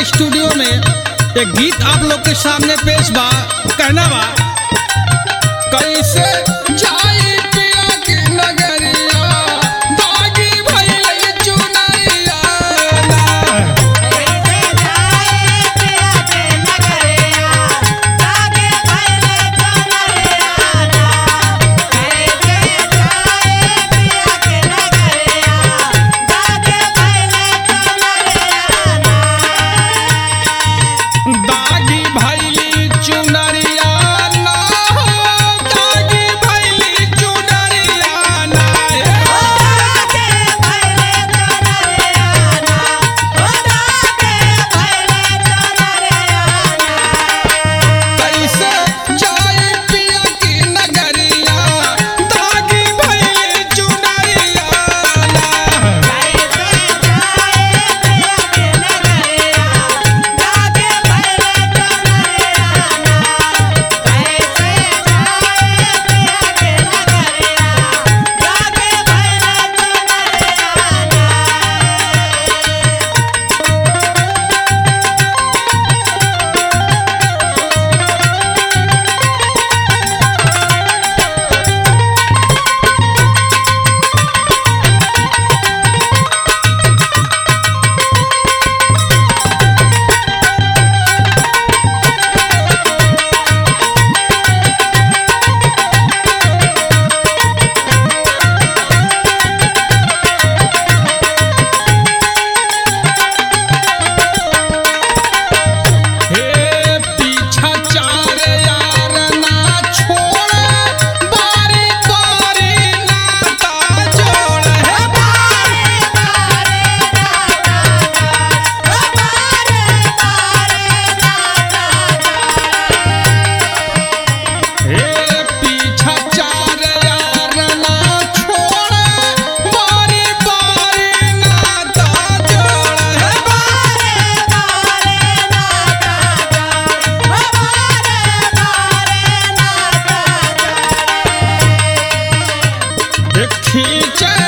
के स्टूडियो में एक गीत आप लोग के सामने पेश बा कहना बा कैसे जाई पिया के नगरिया दागी भइल चुनरिया दागी भइली चुनरिया ना हो दागी भइली चुनरिया ना कैसे जाई पिया की नगरिया दागी भइली चुनरिया ना हे पीछा चार यार ना छोड़ बारी बारी नाता जोड़ हे हे पीछा चार यार ना छोड़ बारी बारी नाता जोड़ हे खींचे